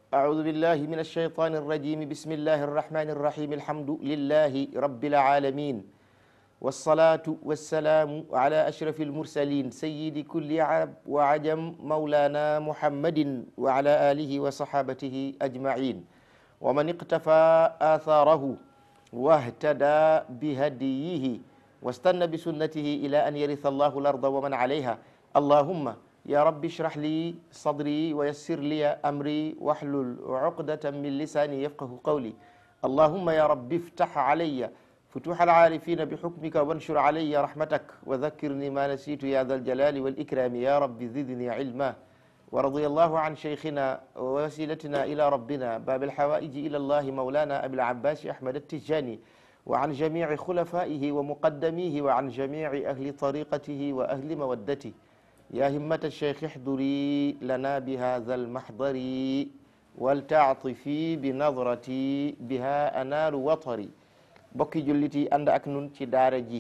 أعوذ بالله من الشيطان الرجيم بسم الله الرحمن الرحيم الحمد لله رب العالمين والصلاة والسلام على أشرف المرسلين سيد كل عرب وعجم مولانا محمد وعلى آله وصحابته أجمعين ومن اقتفى آثاره واهتدى بهديه واستنى بسنته إلى أن يرث الله الأرض ومن عليها اللهم يا رب اشرح لي صدري ويسر لي أمري واحلل عقدة من لساني يفقه قولي اللهم يا رب افتح علي فتوح العارفين بحكمك وانشر علي رحمتك وذكرني ما نسيت يا ذا الجلال والإكرام يا رب زدني علما ورضي الله عن شيخنا ووسيلتنا إلى ربنا باب الحوائج إلى الله مولانا أبي العباس أحمد التجاني وعن جميع خلفائه ومقدميه وعن جميع أهل طريقته وأهل مودته يا همة الشيخ احضري لنا بهذا المحضر ولتعطفي بنظرتي بها أنال وطري bokki jullit yi ànd ak nun ci daara ji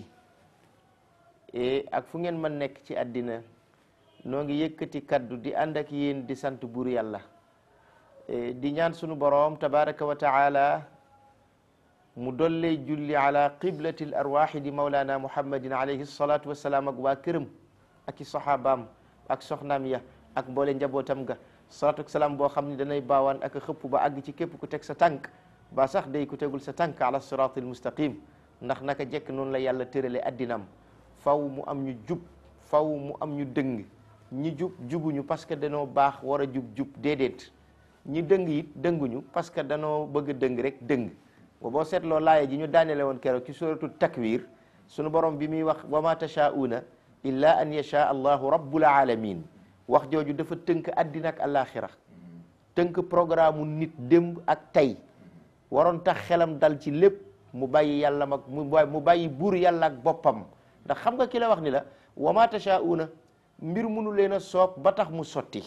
ak fu ngeen mën nekk ci àddina noo ngi yëkkati kaddu di ànd ak yéen di sant buur yàlla di ñaan sunu boroom tabaraka wa taala mu dollee julli ala qiblati l arwaxi di maulana muhammadin alayhi salatu wasalaam ak waa këram ak i saxaabaam ak soxnaam ya ak mboole njabootam ga salatu ak salaam boo xam ne danay baawaan ak xëpp ba àgg ci képp ku teg sa tànk ba sax day ku tegul sa tànk ala siratil mustaqim ndax naka jekk noonu la yàlla tërale addinam faw mu am ñu jub faw mu am ñu dëng ñi jub jubuñu parce que danoo baax war a jub jub déedéet ñi dëng it dënguñu parce que danoo bëgg a dëng rek dëng ba boo seetloo laaya ji ñu daanele woon keroog ci suratul takwir sunu borom bi muy wax wa ma tashaa'una illa an yasha allahu rabbul alamin wax jooju dafa tënk addina ak alaxira tënk programme nit démb ak tey waroon tax xelam dal ci lépp mu bàyyi yàlla mag mu bàyyi buur yàlla ak boppam ndax xam nga ki la wax ni la wa ma tashaa'una mbir munu leen a soob ba tax mu sotti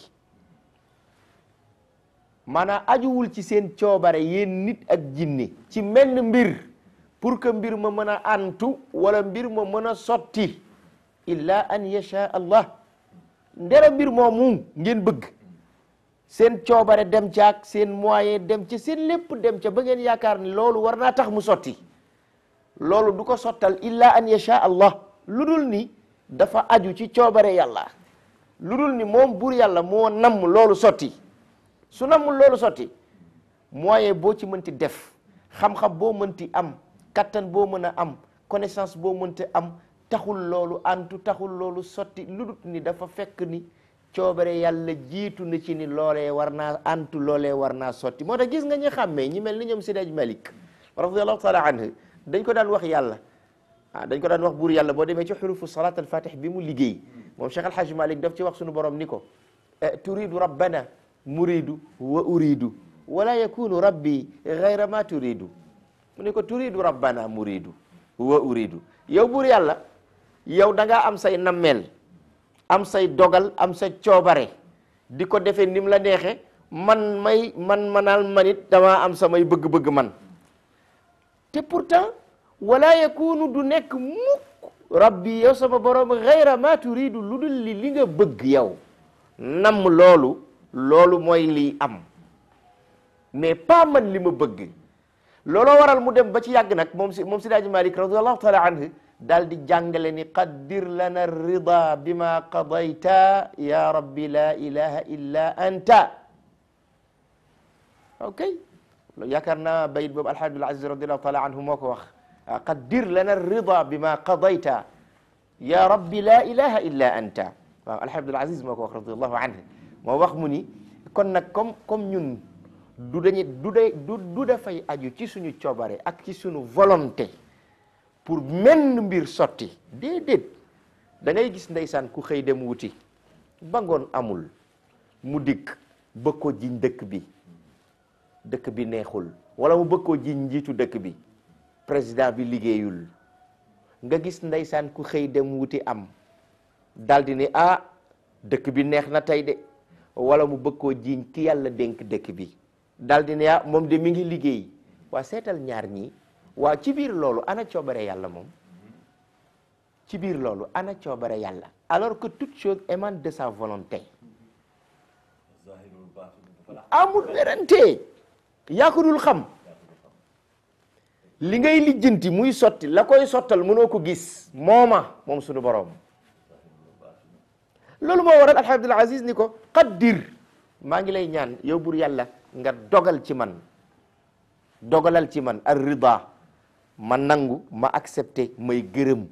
maanaam ajuwul ci seen coobare yéen nit ak jinne ci menn mbir pour que mbir ma mën a antu wala mbir ma mën a sotti illa an yasha allah ndera mbir moomu ngeen bëgg seen coobare dem ca ak seen moyen dem ca seen lépp dem ca ba ngeen yaakaar ni loolu war naa tax mu sotti loolu du ko sottal illa an yasha allah lu dul ni dafa aju ci coobare yàlla lu dul ni moom buur yàlla moo namm loolu sotti su nammul loolu sotti moyen boo ci mënti def xam-xam boo mënti am kattan boo mën a am connaissance boo mënti am taxul loolu antu taxul loolu sotti lu dul ni dafa fekk ni coobare yàlla jiitu na ci ni loolee war naa antu loolee war naa sotti moo tax gis nga ñu xàmmee ñi mel ni ñoom Seydi Hadji Malick radiallahu taala anhu dañ ko daan wax yàlla ah dañ ko daan wax buur yàlla boo demee ci xurufu salat al fatih bi mu liggéey moom Cheikh Al Hadj Malick daf ci wax sunu borom ni ko turidu rabbana muridu wa uridu wala yakunu rabbi gayra ma turidu mu ni ko turidu rabbana muridu wa uridu yow buur yàlla yow da ngaa am say nammeel am say dogal am sa coobare di ko defee ni mu la neexe man may man manal manit dama am samay bëgg-bëgg man te pourtant wala yakunu du nekk mukk rabbi yow sama borom xayra ma turidu lu dul li li nga bëgg yow nam loolu loolu mooy liy am mais pas man li ma bëgg looloo waral mu dem ba ci yàgg nag moom si moom Seydi Hadji Malick radiallahu taala anhu daal di jàngale ni qaddir lana rida bima qadayta ya rabbi la ilaha illa anta ok yaakaar naa bayit boobu alhaji Abdul Aziz radiallahu taala anhu moo ko wax qaddir lana rida bima qadayta ya rabbi la ilaha illa anta waaw alhaji Abdul Aziz moo ko wax radiallahu anhu moo wax mu ni kon nag comme comme ñun du dañu du de du du dafay aju ci suñu coobare ak ci suñu volonté pour menn mbir sotti déedéet da ngay gis ndeysaan ku xëy dem wuti ba ngoon amul mu dikk bëgg koo jiñ dëkk bi dëkk bi neexul wala mu bëgg koo jiñ njiitu dëkk bi président bi liggéeyul nga gis ndeysaan ku xëy dem wuti am daldi ni ah dëkk bi neex na tey de wala mu bëgg koo jiñ ki yàlla dénk dëkk bi daldi ne ah moom de mi ngi liggéey waa seetal ñaar ñi waa ci biir loolu ana coobare yàlla moom ci biir loolu ana coobare yàlla alors que toute chose émane de sa volonté amul werante yaa ko dul xam li ngay lijjanti muy sotti la koy sottal mënoo ko gis mooma moom sunu borom loolu moo waral alxaaj Abdul Aziz ni ko qaddir maa ngi lay ñaan yow bur yàlla nga dogal ci man dogalal ci man ar rida ma nangu ma accepté may gërëm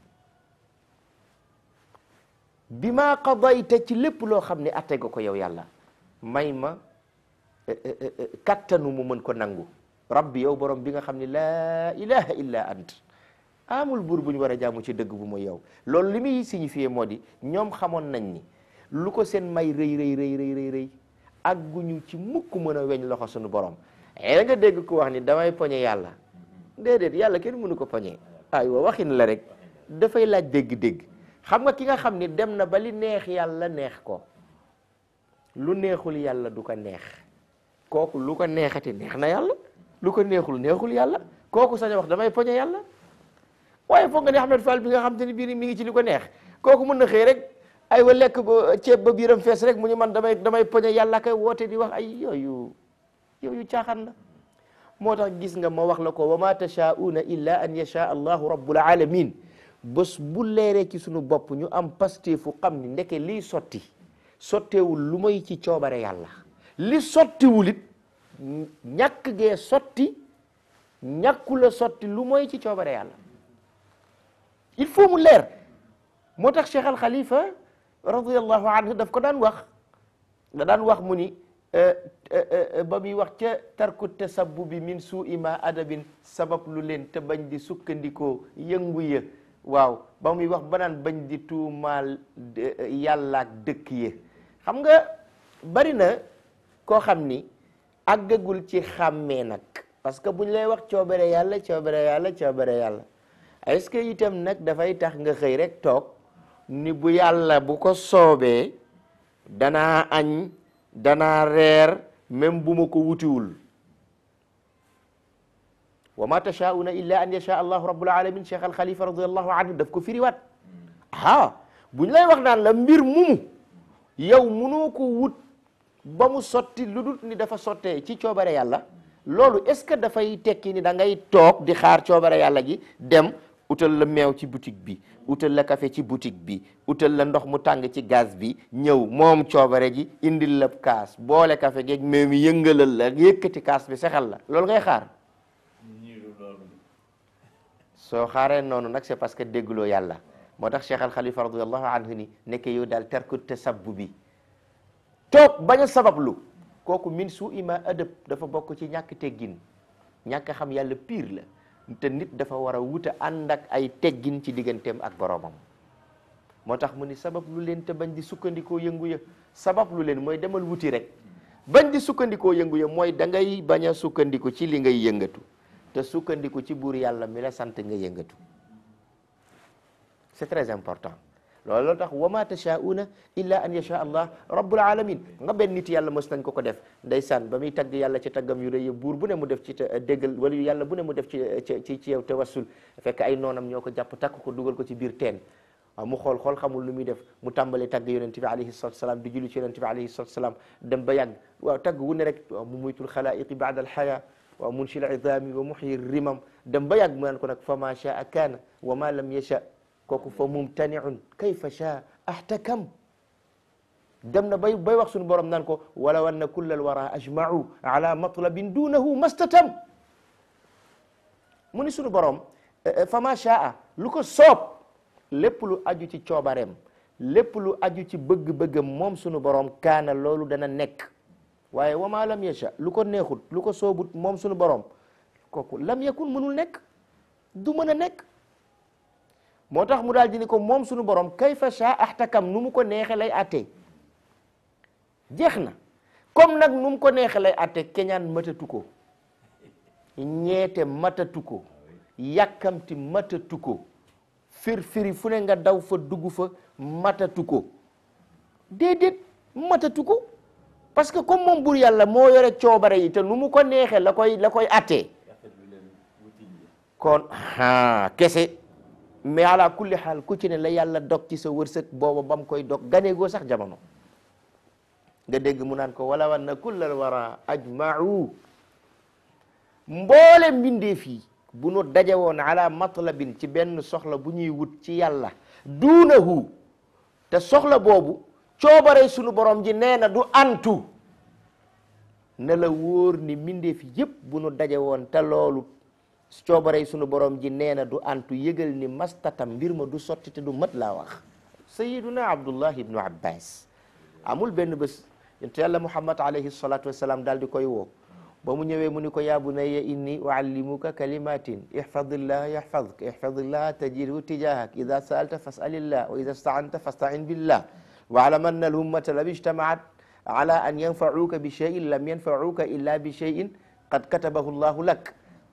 bi ma qadayta ci lépp loo xam ne atte nga ko yow yàlla may ma kattanu mu mën ko nangu rabbi yow borom bi nga xam ne laa ilaha illa ant amul buur bu ñu war a jaamu ci dëgg bu mooy yow loolu li muy signifié moo di ñoom xamoon nañ ni lu ko seen may rëy rëy rëy rëy rëy rëy agguñu ci mukk mën a weñ loxo suñu borom da nga dégg ku wax ni damay poñe yàlla déedéet yàlla kenn mënu ko poñe aywa waxin la rek dafay laaj dégg-dégg xam nga ki nga xam ni dem na ba li neex yàlla neex ko lu neexul yàlla du ko neex kooku lu ko neexati neex na yàlla lu ko neexul neexul yàlla kooku sañ a wax damay poñe yàlla waaye foog nga ne Ahmed Fall bi nga xam te ni biir mi ngi ci li ko neex kooku mën na xëy rek ay wa lekk ba ceeb ba biiram fees rek mu ñu man damay damay poñe yàlla kay woote di wax ay yooyu yooyu caaxaan la moo tax gis nga ma wax la ko wa ma tashaa'una illa an yasha allahu rabbul alamin bés bu leeree ci sunu bopp ñu am pasteefu xam ni ndeke lii sotti sotteewul lu may ci coobare yàlla li sottiwul it ñàkk gee sotti ñàkkula sotti lu mooy ci coobare yàlla il faut mu leer moo tax Cheikh Al Khalifa radiyallahu anhu daf ko daan wax da daan wax mu ni ba muy wax ca tarku tasabbubi min suui ma adabin sabab lu leen te bañ di sukkandikoo yëngu ya waaw ba muy wax ba naan bañ di tuumaal yàlla ak dëkk ya xam nga bari na koo xam ni àggagul ci xàmmee nag parce que buñ lay wax coobare yàlla coobare yàlla coobare yàlla est-ce que itam nag dafay tax nga xëy rek toog ni bu yàlla bu ko soobee danaa añ danaa reer même bu ma ko wutiwul wa ma tashaa'una illa an yasha allahu rabbul alamin cheikh al xalifa radiallahu anhu daf ko firiwaat ah buñ lay wax naan la mbir mumu yow munoo ko wut ba mu sotti lu dul ni dafa sottee ci coobare yàlla loolu est-ce que dafay tekki ni da ngay toog di xaar coobare yàlla gi dem utal la meew ci boutique bi utal la café ci boutique bi utal la ndox mu tàng ci gaz bi ñëw moom coobare ji indil la kaas boole café geeg meew mi yëngalal la yëkkati kaas bi sexal la loolu ngay xaar soo xaaree noonu nag c'est parce que dégguloo yàlla moo tax Cheikh Al Khalifa radiallahu anhu ni nekk yow daal terku tasabbu bi toog bañ a sabablu kooku min su ima adab dafa bokk ci ñàkk teggin ñàkk xam yàlla pire la te nit dafa war a wuta ànd ak ay teggin ci digganteem ak boromam moo tax mu ni sabab lu leen te bañ di sukkandikoo yëngu ya sabab lu leen mooy demal wuti rek bañ di sukkandikoo yëngu ya mooy da ngay bañ a sukkandiku ci li ngay yëngatu te sukkandiku ci buur yàlla mi la sant nga yëngatu c'est très important loolu tax wa ma tashaa'una illa an yasha allah rabbul alamin nga benn nit yàlla mos nañ ko ko def ndeysaan ba muy tagg yàlla ci taggam yu rëy buur bu ne mu def ci déggal wala yu yàlla bu ne mu def ci ci ci yow tawassul fekk ay noonam ñoo ko jàpp takk ko dugal ko ci biir teen waaw mu xool xool xamul lu muy def mu tàmbalee tagg yonent bi alayhi salatu salaam di julli ci yonent bi alayhi salatu salaam dem ba yàgg waaw tagg wu ne rek waaw mu muytul xalaiqi baada alxaya waaw munshil idami wa muhyi rimam dem ba yàgg mu naan ko nag fa ma shaa kaana wa ma lam yasha kooku fa mumtaniun kayfa shaa ahtakam dem na bay bay wax suñu borom naan ko walaw anna kulla alwara ajma'u ala matlabin dunahu mastatam mu ni suñu borom fa ma shaa lu ko soob lépp lu aju ci coobareem lépp lu aju ci bëgg-bëggam moom suñu borom kaana loolu dana nekk waaye wa ma lam yasha lu ko neexut lu ko soobut moom suñu borom kooku lam yakun mënul nekk du mën a nekk moo tax mu daal di ni ko moom suñu borom kayfa sha ahtakam nu mu ko neexe lay atte jeex na comme nag nu mu ko neexe lay atte keñaan matatu ko ñeete matatu ko yàkkamti matatu ko fir firi fu ne nga daw fa dugg fa matatu ko déedéet matatu ko parce que comme moom bur yàlla moo yore coobare yi te nu mu ko neexe la koy la koy atte kon ha kese mais ala kulli xaal ku ci ne la yàlla dog ci sa wërsëg booba ba mu koy dog ganeegoo sax jamono nga dégg mu naan ko wala wanna kullal wara ajma'u mboole mbindeef yi bu nu daje woon ala matlabin ci benn soxla bu ñuy wut ci yàlla duunahu te soxla boobu coobare sunu borom ji nee na du antu ne la wóor ni mbindeef yépp bu nu daje woon te loolu coobare sunu borom ji nee na du antu yëgal ni mastatam mbir ma du sotti te du mat laa wax sayiduna abdullah ibnu abbas amul benn bés yonent yàlla muhammad alayhi salatu wassalam daal di koy woo ba mu ñëwee mu ni ko yaa bunayya inni uallimuka kalimatin ihfadillah yahfadka ihfadillah tajidhu tijahak ida saalta fasalillah wa ida staanta fastain billah waalam anna alhummata lam ijtamaat ala an yanfauka bi cheyin lam yanfauka illa bi cheyin qad katabahu llahu lak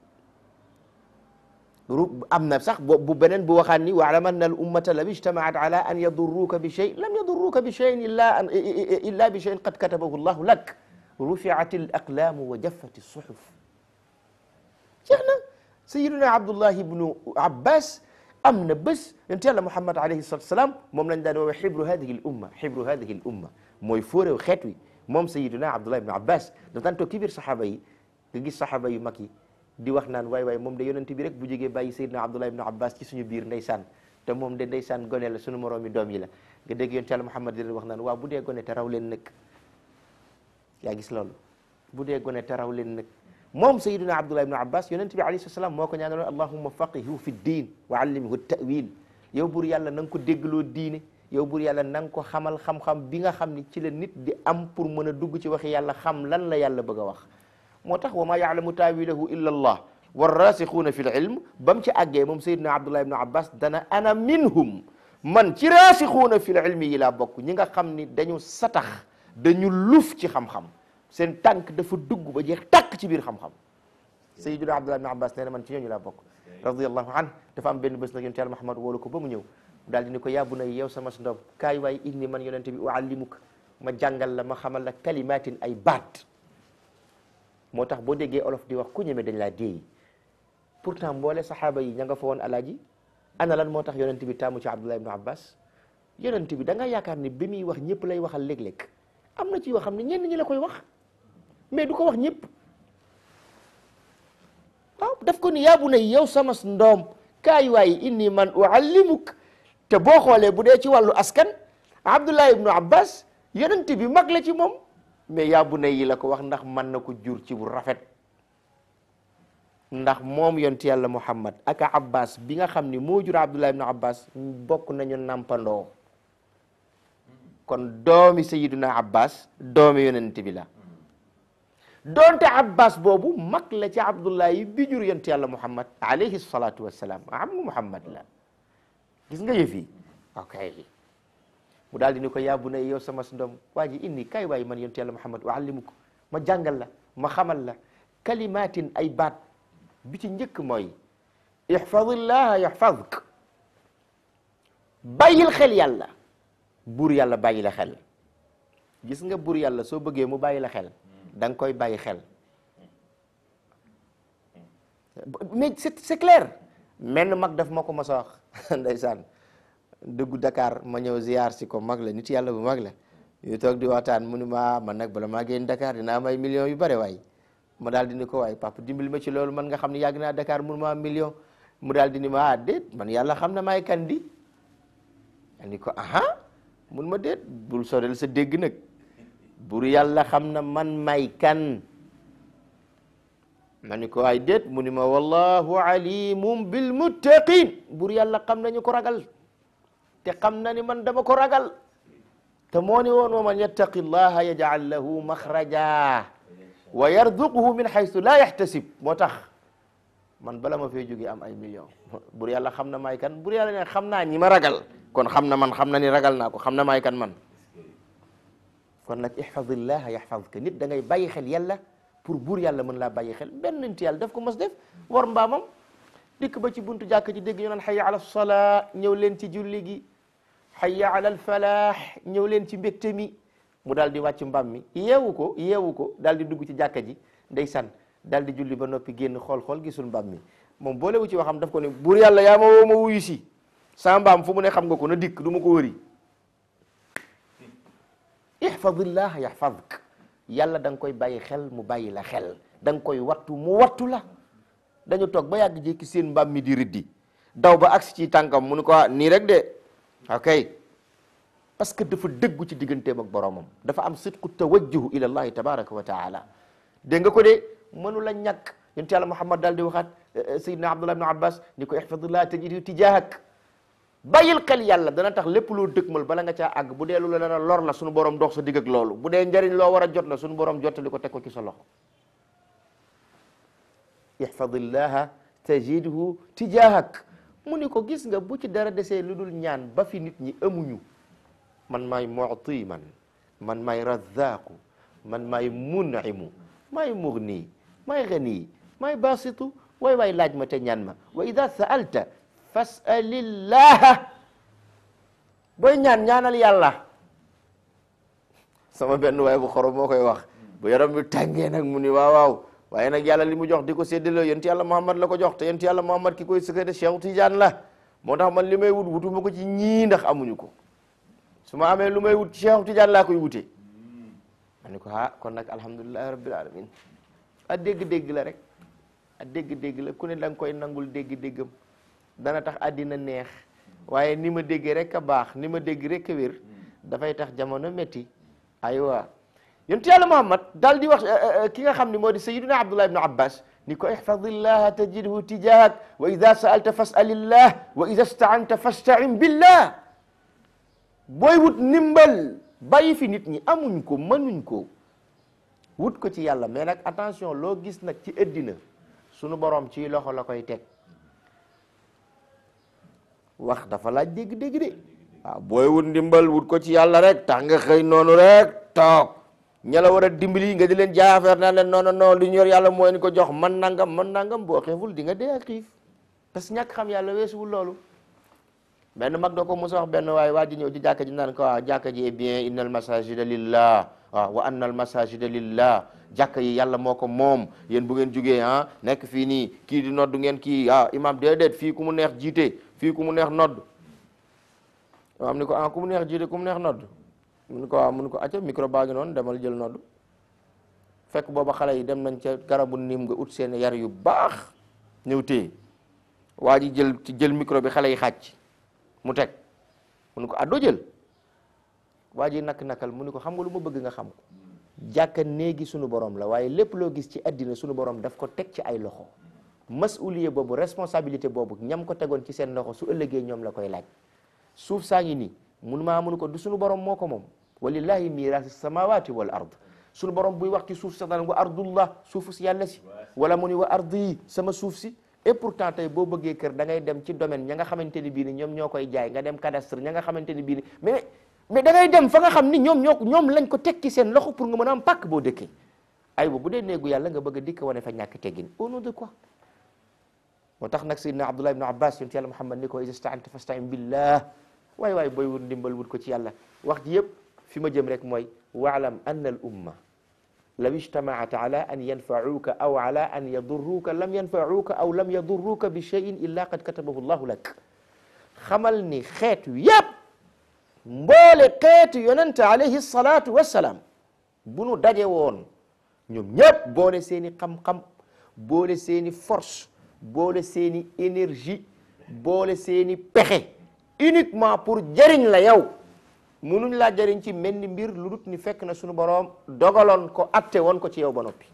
ru am na sax bu beneen bu waxaan ni waalam anna al ummata lam ijtamaat ala an yadurruka bi cheyin lam yadurruka bi cheyin illa illa bi cheyin qad katabahu llahu lak rufiat al aqlaamu wa jaffat suxuf jeex na sayiduna abdullah ibnu abbas am na bés yonent yàlla muhammad alayhi salatu wasalaam moom lañ daan woowee xibru hadihi l umma xibru hadihi l umma mooy fóoréw xeet wi moom sayiduna abdullah ibnu abbas da daan toog ci biir saxaaba yi nga gis saxaaba yu mag yi di wax naan waay waay moom de yonent bi rek bu jógee bàyyi sayiduna abdullah ibnu abbas ci suñu biir ndeysaan te moom de ndeysaan gone la suñu moroomi doom yi la nga dégg yonent yàlla muhammad di leen wax naan waaw bu dee gone te raw leen nag yaa gis loolu bu dee gone te raw leen nag moom sayiduna abdullah ibnu abbas yonent bi alayhi salaam moo ko ñaanaloon allahumma faqihu fi ddin wa allimhu ta'wil yow bur yàlla na nga ko déggloo diine yow bur yàlla na nga ko xamal xam-xam bi nga xam ni ci la nit di am pour mën a dugg ci waxi yàlla xam lan la yàlla bëgg a wax moo tax wa ma yaalamu taawilahu illa allah warrasixuuna fi l ilm ba mu ci àggee moom sayiduna abdullah ibnu abbas dana ana minhum man ci rasixuuna fi l ilmi yi laa bokk ñi nga xam ni dañu satax dañu luf ci xam-xam seen tànk dafa dugg ba jeex tàkk ci biir xam-xam sayyiduna abdullah ibn abbas nee na man ci ñooñu laa bokk radiyallahu an dafa am benn bés nag yonent yàlla muhammad woolu ko ba mu ñëw daal di ni ko yàbbu na yow sama ndoom kaay waay inni man yonente bi uallimuka ma jàngal la ma xamal la kalimatin ay baat moo tax boo déggee olof di wax ku ñeme dañ laa déey pourtant mboole saxaaba yi ña nga fa woon alaaji ana lan moo tax yonente bi taamu ci abdullah ibn abbas yonente bi da nga yaakaar ni bi muy wax ñëpp lay waxal léeg-léeg am na ci yoo xam ne ñenn ñi la koy wax mais du ko wax ñëpp waaw daf ko ni yaa bu ne yow sama ndoom kaay waay inni man uallimuk te boo xoolee bu dee ci wàllu askan abdullah ibnu abbas yonent bi mag la ci moom mais yaa bu ne yi la ko wax ndax mën na ko jur ci bu rafet ndax moom yonent yàlla muhammad ak abbas bi nga xam ni moo jur abdullah ibnu abbas bokk nañu nampandoo kon doomi sayiduna abbas doomi yonent bi la doonte abbas boobu mag la ci abdullahi bi jur yonent yàlla muhammad alayhi salatu wassalam am muhammad la gis nga yëf yi ok mu daal di ni ko yaa bu ne yow sama ndom waa ji inni kay waay man yonent yàlla muhammad uallimuko ma jàngal la ma xamal la kalimatin ay baat bi ci njëkk mooy ihfadillaha yahfadk bàyyil xel yàlla buur yàlla bàyyi la xel gis nga buur yàlla soo bëggee mu bàyyi la xel da nga koy bàyyi xel mais c'est c'est clair menn mag daf ma ko mos a wax ndeysaan dugg Dakar ma ñëw ziar si ko mag la nit yàlla bu mag la yu toog di waxtaan mu ni ma man nag bala maa génn Dakar dina am ay millions yu bare waay ma daal di ni ko waay papa dimbali ma ci loolu man nga xam ne yàgg naa Dakar mun ma am million mu daal di ni ma ah déet man yàlla xam na maay kan di ni ko aha mun ma déet bul sorel sa dégg nag bur yàlla xam na man may kan ma ni ko ay déet mu ni ma wallahu alimum bil muttaqin bur yàlla xam nañu ko ragal te xam na ni man dama ko ragal te moo ni woon wa man yattaqi llaha yaj'al lahu maxraja wa yarzuquhu min haythu la yahtasib moo tax man bala ma fay jóge am ay million bur yàlla xam na may kan bur yàlla ne xam naa ñi ma ragal kon xam na man xam na ni ragal naa ko xam na may kan man kon nag ihfadillaha yahfadka nit da ngay bàyyi xel yàlla pour buur yàlla mën laa bàyyi xel benn nit yàlla daf ko mos def war mbaamam dikk ba ci buntu jàkk ji dégg ñu naan hayya ala salaa ñëw leen ci julli gi hayya ala al falaax ñëw leen ci mbégte mi mu daal di wàcc mbaam mi yeewu ko yeewu ko daal di dugg ci jàkka ji ndeysaan daal di julli ba noppi génn xool-xool gisul mbaam mi moom boolewu ci waxam daf ko ne buur yàlla yaa ma woo ma wuyu si sa mbaam fu mu ne xam nga ko na dikk du ma ko wëri ihfadillah yahfadk yàlla da nga koy bàyyi xel mu bàyyi la xel da nga koy wattu mu wattu la dañu toog ba yàgg jékki seen mbaam mi di riddi daw ba agsi ci tànkam mu ni ko ah nii rek de ok parce que dafa dëggu ci digganteem ak boromam dafa am sidqu tawajjuhu ila allahi tabaraka wa taala dégg nga ko de mënu la ñàkk yonent yàlla muhammad daal di waxaat sayidna abdullah ibn abbas ni ko ihfadillah tajidhu tijahak bàyyil xel yàlla dana tax lépp loo dëkkmal bala nga caa àgg bu dee lu la dana lor la suñu borom dox sa digg ak loolu bu dee njariñ loo war a jot la suñu borom jottali ko teg ko ci sa loxo ihfadillaha tajidhu tijahak mu ni ko gis nga bu ci dara desee lu dul ñaan ba fi nit ñi amuñu man maay mu'ti man man maay razzaqu man maay mun'imu maay mughni maay ghani maay basitu waay waay laaj ma te ñaan ma wa ida sa'alta fas'alillaha booy ñaan ñaanal yàlla sama benn waay bu xorom moo koy wax bu yaram bi tàngee nag mu ni waaw waaw waaye nag yàlla li mu jox di ko séddale yonent yàlla Muhammad la ko jox te yonent yàlla Muhammad ki koy sëkkate Cheikh Tidiane la moo tax man li may wut wutuma ko ci ñii ndax amuñu ko su ma amee lu may wut ci Cheikh Tidiane laa koy wutee ma ni ko ah kon nag alhamdulillahi rabbil alamin a dégg-dégg la rek a dégg-dégg la ku ne da nga koy nangul dégg-déggam dana tax àddina neex waaye ni ma déggee rek a baax ni ma dégg rek a wér dafay tax jamono métti aywa yonent yàlla Muhammad daal di wax ki nga xam ne moo di sayyiduna Abdullah ibn Abbas ni ko ihfadillaha tajidhu tijahak wa ida sa'alta fas'alillah wa ida sta'anta fasta'in billah booy wut ndimbal bàyyi fi nit ñi amuñ ko mënuñ ko wut ko ci yàlla mais nag attention loo gis nag ci ëddina sunu borom ci loxo la koy teg wax dafa laaj dégg-dégg de waaw booy wut ndimbal wut ko ci yàlla rek tax nga xëy noonu rek toog ña la war a dimbali nga di leen jaay affaire naan leen non non non li ñu yor yàlla mooy ni ko jox man nangam man nangam boo xiiful di nga dee ak xiif parce que ñàkk xam yàlla weesuwul loolu benn mag doo ko mos a wax benn waaye waa ji ñëw ci jàkka ji naan ko waaw jàkka ji est bien innal masajida lillah waaw wa annal masajida lillah jàkka yi yàlla moo ko moom yéen bu ngeen jugee ah nekk fii nii kii di nodd ngeen kii ah imam déedéet fii ku mu neex jiite fii ku mu neex nodd imam ni ko ah ku mu neex jiite ku mu neex nodd mu ni ko waaw mu ni ko acca micro baa ngi noonu demal jël nodd fekk booba xale yi dem nañ ca garabu niim nga ut seen yar yu baax ñëw téye waa ji jël ci jël micro bi xale yi xàcc mu teg mu ni ko ah doo jël waa ji nak-nakal mu ni ko xam nga lu ma bëgg nga xam ko jàkka néegi sunu borom la waaye lépp loo gis ci addina sunu borom daf ko teg ci ay loxo masuliye boobu responsabilité boobu ñam ko tegoon ci seen loxo su ëllëgee ñoom la koy laaj suuf saa ngi nii mun maa munu ko du sunu borom moo ko moom walillahi miraasi samawati wal ard sunu borom buy wax ci suuf sax daan wa ardullah suufu si yàlla si wala mu ni wa ardi sama suuf si et pourtant tey boo bëggee kër da ngay dem ci domaine ña nga xamante ni bii ni ñoom ñoo koy jaay nga dem cadastre ña nga xamante ni bii ni mais mais da ngay dem fa nga xam ni ñoom ñoo ñoom lañ ko tekki seen loxo pour nga mën a am pàkk boo dëkkee ay bu dee néegu yàlla nga bëgg a dikk wane fa ñàkk teggin au nom de quoi moo tax nag sayyidina Abdullah ibn Abbas yonent yàlla Muhammad ni ko iza sta'anta fasta'in billah waay waay booy wut ndimbal wut ko ci yàlla wax ji yëpp fi ma jëm rek mooy waalam anna al umma law ijtamaat ala an yanfauka aw ala an yadurruka lam yanfauka aw lam yadurruka bi cheyin illa qad katabahu llahu lak xamal ni xeet yépp mboole xeetu yonente alayhi salatu wassalaam bu nu daje woon ñoom ñépp boole seeni xam-xam boole seeni force boole seeni énergie boole seeni pexe uniquement pour jëriñ la yow munuñ laa jëriñ ci mel ni mbir lu dut ni fekk na sunu boroom dogaloon ko atte woon ko ci yow ba noppi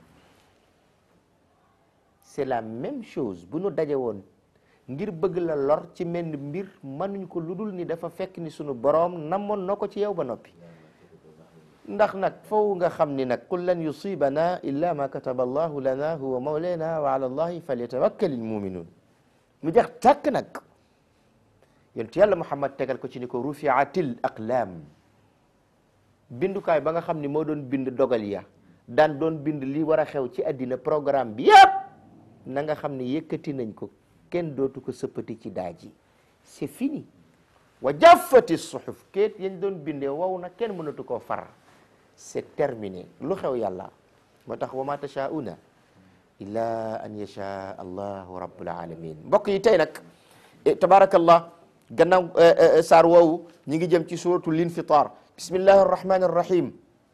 c'est la même chose bu nu daje woon ngir bëgg la lor ci mel ni mbir mënuñ ko lu dul ni dafa fekk ni sunu boroom namoon na ko ci yow ba noppi ndax nag foofu nga xam ni nag qul lan yusibana illa ma kataba allahu lana huwa mawlana wa ala allahi falyatawakkal almuminun mu jeex tàkk nag yonent yàlla Muhammad tegal ko ci ni ko rufiatil aqlaam bindukaay ba nga xam ni moo doon bind dogal ya daan doon bind li war a xew ci àddina programme bi yëpp na nga xam ni yëkkati nañ ko kenn dootu ko sëppati ci daaj yi c'est fini wa jaffati suhuf kéet yañ doon bindee wow na kenn mënatu koo far c'est terminé lu xew yàlla moo tax wa ma tashauna illa an yasha allahu rabbul alamin mbokk yi tey nag tabarakallah gannaaw saar woowu ñi ngi jëm ci suratul infitar bismillahi arrahmani arrahim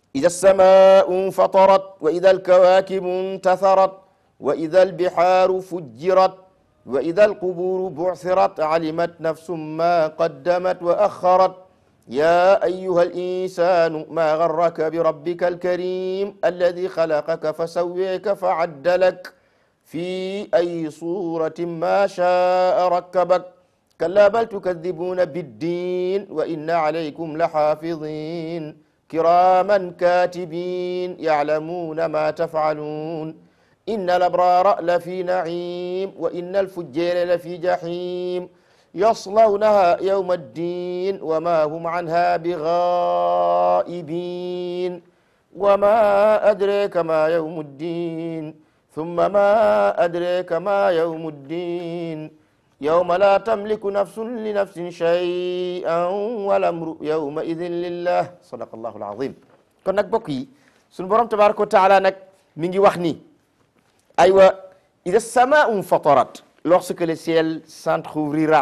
إذا السماء انفطرت وإذا الكواكب انتثرت وإذا البحار فجرت وإذا القبور بعثرت علمت نفس ما قدمت وأخرت يا أيها الإنسان ما غرك بربك الكريم الذي خلقك فسويك فعدلك في أي صورة ما شاء ركبك كلا بل تكذبون بالدين وإن عليكم لحافظين كراما كاتبين يعلمون ما تفعلون إن الأبرار لفي نعيم وإن الفجار لفي جحيم يصلونها يوم الدين وما هم عنها بغائبين وما أدريك ما يوم الدين ثم ما أدريك ما يوم الدين يوم لا تملك نفس لنفس شيئا والأمر يومئذ لله صدق الله العظيم kon nag bokk yi sunu borom tabaraka wa taala nag mi ngi wax ni aywa ida samaau infatarat lorsque le ciel s'entr'ouvrira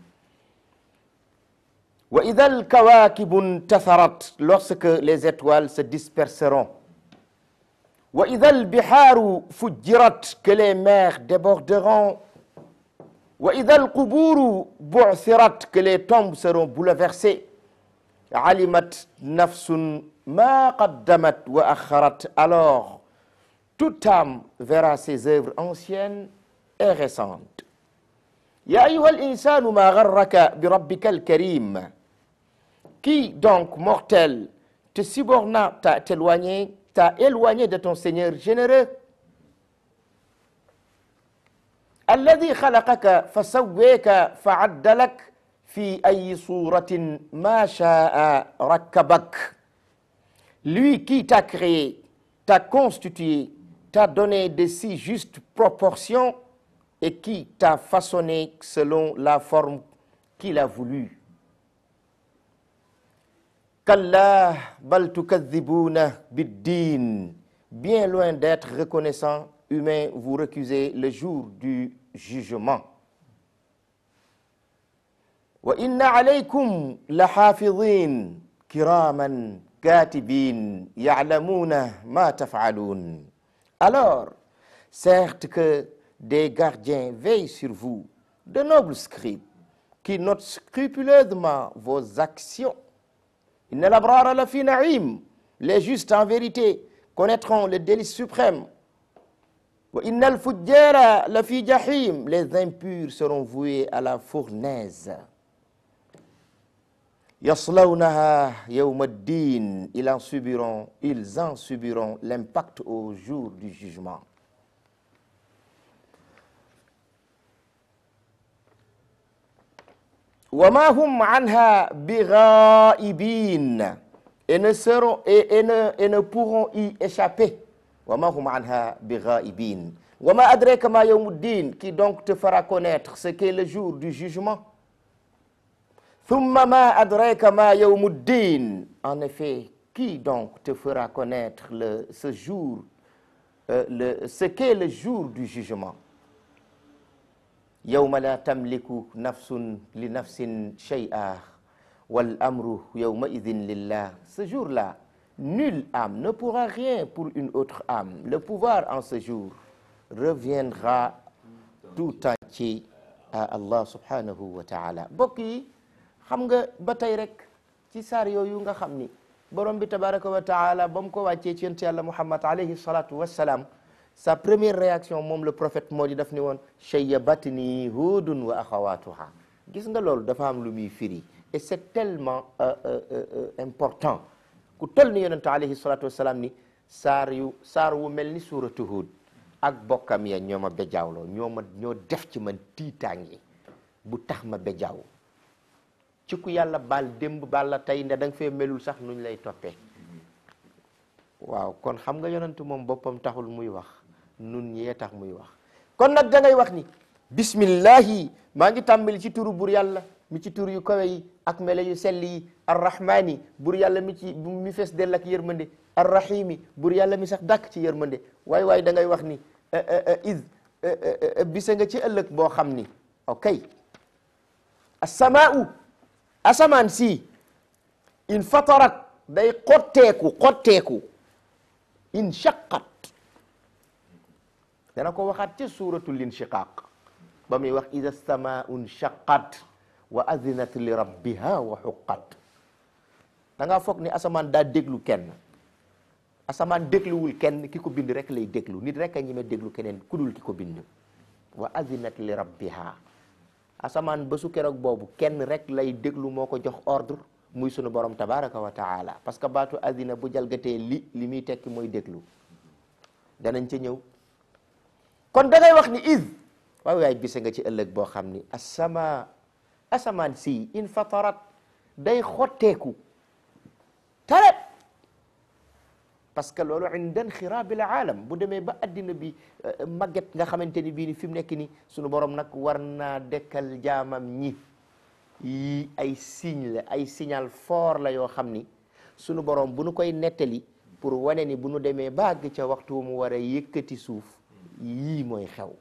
wa ida alkawakibu intatharat lorsque les étoiles se disperseront wa ida albiharu fujjirat que les mers déborderont wa ida alquburu bu'thirat que les tombes seront bouleversées alimat nafsun ma qaddamat wa akharat alors toute âme verra ses œuvres anciennes et récentes ya ayyuha al-insanu ma gharraka bi rabbika al-karim qui donc mortel te suborna t'a éloigné t'a éloigné de ton Seigneur généreux الذي خلقك فسويك فعدلك في أي صورة ما شاء ركبك lui qui t'a créé t'a constitué t'a donné de si justes proportions et qui t'a façonné selon la forme qu'il a voulu kalla bal tukadhibuna biddin bien loin d'être reconnaissant humain vous recusez le jour du jugement wa inna alaykum la hafidhin kiraman katibin ya'lamuna ma taf'alun alors certes que des gardiens veillent sur vous de nobles scribes qui notent scrupuleusement vos actions inna al-abrara la fi na'im les justes en vérité connaîtront le délice suprême wa inna al-fujjara la fi jahim les impurs seront voués à la fournaise yaslawnaha yawma ad-din ils en subiront ils en subiront l'impact au jour du jugement wa ma hum anha bighaibin et ne seront et, et ne et ne pourront y échapper wa ma hum anha bighaibin wa ma adraka ma yawmuddin qui donc te fera connaître ce qu'est le jour du jugement thumma ma adraka ma yawmuddin en effet qui donc te fera connaître le ce jour euh, le ce qu'est le jour du jugement yawma la tamliku nafsun li nafsin shay'a wal amru yawma idhin lillah ce jour-là nulle âme ne pourra rien pour une autre âme le pouvoir en ce jour reviendra tout entier à Allah subhanahu wa ta'ala bokk yi xam nga ba tey rek ci saar yooyu nga xam ni borom bi tabaraka wa taala ba mu ko wàccee ci yonent yàlla Muhammad alayhi salatu wassalam sa première réaction moom le prophète moo di daf ni woon shayyabatni hudun wa axawatuha gis nga loolu dafa am lu muy firi et c'est tellement euh, euh, euh, important ku toll ni yonente alayhi salatu wassalam ni saar yu saar wu mel ni suuratu Hud ak bokkam ya ñoo ma bejaawloo ñoo ma ñoo def ci man tiitaange bu tax ma bejaaw ci ku yàlla baal démb baal la tey nde da nga fee melul sax nuñ lay toppee waaw kon xam nga yonentu moom boppam taxul muy wax nun ñee tax muy wax kon nag da ngay wax ni bismillahi maa ngi tàmbali ci turu bur yàlla mi ci tur yu kawe yi ak mele yu sell yi arrahmani bur yàlla mi ci mi fees dell ak yërmande arrahimi bur yàlla mi sax dàkk ci yërmande waay waay da ngay wax ni id bisa nga ci ëllëg boo xam ni ok asamaau asamaan si in fatarat day xotteeku xotteeku inshaqat dana ko waxaat ca suuratul inshiqaq ba muy wax ida samaau nshaqat wa azinat li rabbiha wa xuqat da ngaa foog ni asamaan daa déglu kenn asamaan dégluwul kenn ki ko bind rek lay déglu nit rek a ñeme déglu keneen ku dul ki ko bind wa azinat li rabbiha asamaan ba su keroog boobu kenn rek lay déglu moo ko jox ordre muy sunu borom tabaraka wa taala parce que baatu azina bu jalgatee li li muy tekki mooy déglu danañ ca ñëw kon da ngay wax ni is waay waay bise nga ci ëllëg boo xam ni asama asamaan si in fatarat day xotteeku taret parce que loolu inda inxiraabil aalam bu demee ba addina bi màgget nga xamante ni bii ni fi mu nekk ni sunu borom nag war naa dekkal jaamam ñi yi ay signe la ay signal fort la yoo xam ni sunu borom bu nu koy nettali pour wane ni bu nu demee ba àgg ca waxtu mu war a yëkkati suuf yii mooy xew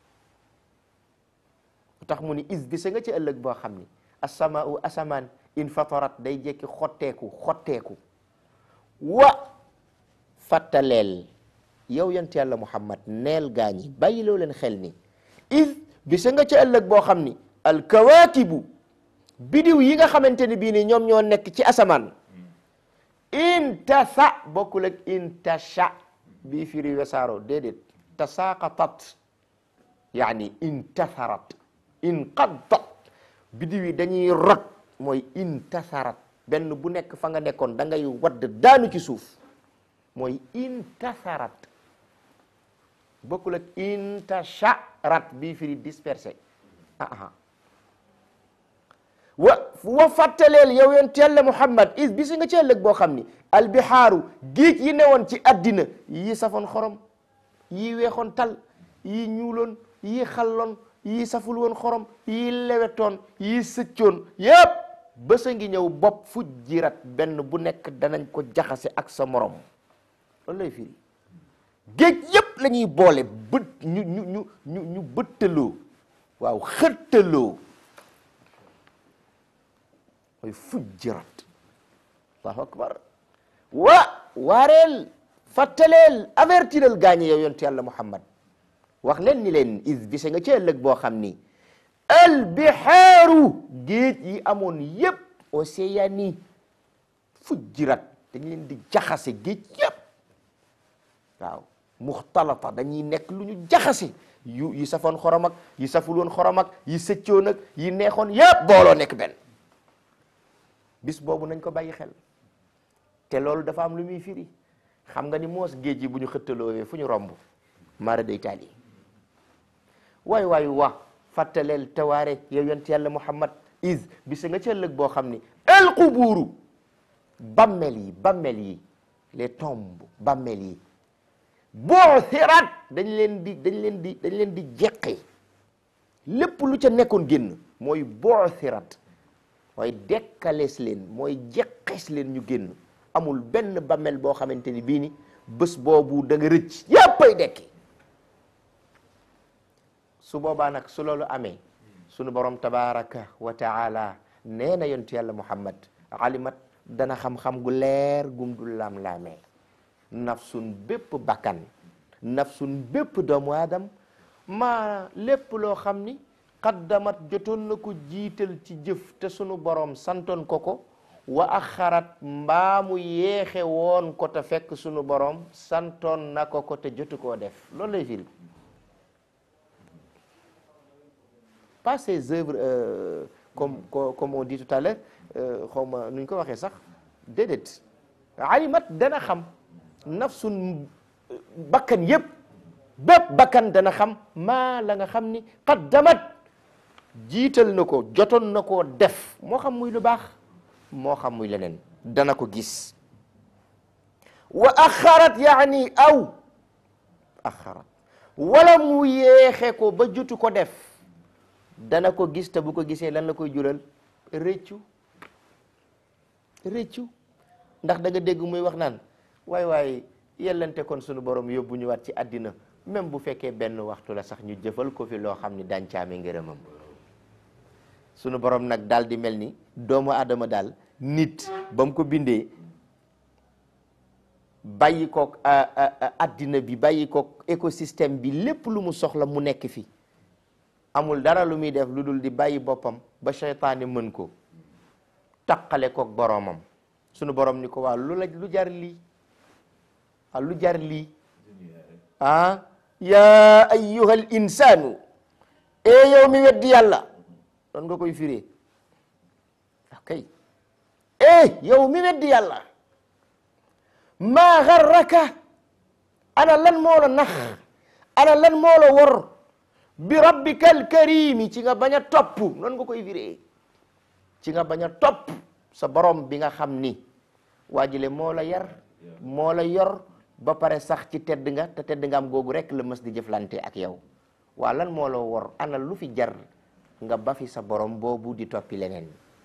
tax mu ni is bi sa nga ci ëllëg boo xam ni asamaau asamaan in fatarat day jekki xotteeku xotteeku wa fàttaleel yow yant yàlla muhammad neel gaañi bàyyiloo leen xel ni is bi sa nga ci ëllëg boo xam ni alkawaakibu bidiw yi nga xamante ni bii ni ñoom ñoo nekk ci asamaan intasa bokkul ak intasha bii firi wesaaro déedéet tasaaqatat yaani intasarat inqaddat bidiw yi dañuy rot mooy intasarat benn bu nekk fa nga nekkoon da ngay wadd daanu ci suuf mooy intasarat bokkul ak intasharat bii firi dispersé aha wa wa fàttaleel yow yonent Yàlla Muhammad is bisi nga ci ëllëg boo xam ni albihaaru géej yi newoon ci addina yi safoon xorom yi weexoon tal yi ñuuloon yi xalloon yi saful woon xorom yi lewetoon yi sëccoon yépp bésa ngi ñëw bopp fu jirat benn bu nekk danañ ko jaxase ak sa morom loolu lay firi géej yépp la ñuy boole bët ñu ñu ñu ñu ñu bëttaloo waaw xëttaloo mooy fujjirat allahu akbar wa waareel fattaleel avertiral gaañe yow yontu yàlla muhammad wax leen ni leen is bise nga ci ëllëg boo xam ni albihaaru géej yi amoon yépp océan yi fujjirat dañ leen di jaxase géej yépp waaw muxtalata dañuy nekk lu ñu jaxase yu yi safoon xorom ak yi saful woon xorom ak yi sëccoon ak yi neexoon yépp booloo nekk benn bis boobu nañ ko bàyyi xel te loolu dafa am lu muy firi xam nga ni moos géej yi bu ñu xëttaloowee fu ñu romb mara day taali waay waay wa fàttaleel tawaare yow yonent yàlla muhammad is bisa nga ca ëllëg boo xam ni el qubuuru bammel yi bammel yi les tombes bammel yi bu'thirat dañ leen di dañ leen di dañ leen di jeqi lépp lu ca nekkoon génn mooy bu'thirat mooy dekkalees leen mooy jeqees leen ñu génn amul benn bammel boo xamante ni bii ni bés boobu da nga rëcc yéppay dekki su boobaa nag su loolu amee sunu borom tabaraka wa taala nee na yontu yàlla muhammad alimat dana xam-xam gu leer gum du laam-laamee nafsun bépp bakkan nafsun bépp doomu aadam maa lépp loo xam ni qaddamat jotoon na ko jiital ci jëf te sunu borom santoon ko ko wa axarat mbaamu yeexe woon ko te fekk sunu borom santoon na ko ko te jotu koo def loolu lay firi pas ses œuvres euh, comme comme on dit tout à l'heure xaw ma nu ñu ko waxee sax déedéet alimat dana xam nafsun bakkan yëpp bépp bakkan dana xam maa la nga xam ni qaddamat jiital na ko jotoon na koo def moo xam muy lu baax moo xam muy leneen dana ko gis wa axarat yaani aw axarat wala mu yeexe ko ba jotu ko def dana ko gis te bu ko gisee lan la koy jural réccu réccu ndax da nga dégg muy wax naan waay waay yellante kon sunu borom yóbbu ñu waat ci àddina même bu fekkee benn waxtu la sax ñu jëfal ko fi loo xam ni dàncaame ngërëmam sunu borom nag daal di mel ni doomu aadama daal nit ba mu ko bindee bàyyi koog addina bi bàyyi koog écosystème bi lépp lu mu soxla mu nekk fi amul dara lu muy def lu dul di bàyyi boppam ba seytaane mën ko taqale koog boroomam sunu borom ni ko waa lu la lu jar lii ah lu jar lii ah yaa ayyuhal insaanu e yow mi weddi yàlla doon nga koy firee ok eh yow mi weddi yàlla maa garraka ana lan moo la nax ana lan moo la wor bi rabbika alkarimi ci nga bañ a topp noonu nga koy firee ci nga bañ a topp sa borom bi nga xam ni waajile moo la yar moo la yor ba pare sax ci tedd nga te tedd nga am googu rek la mës di jëflante ak yow waa lan moo la wor ana lu fi jar nga ba fi sa borom boobu di toppi leneen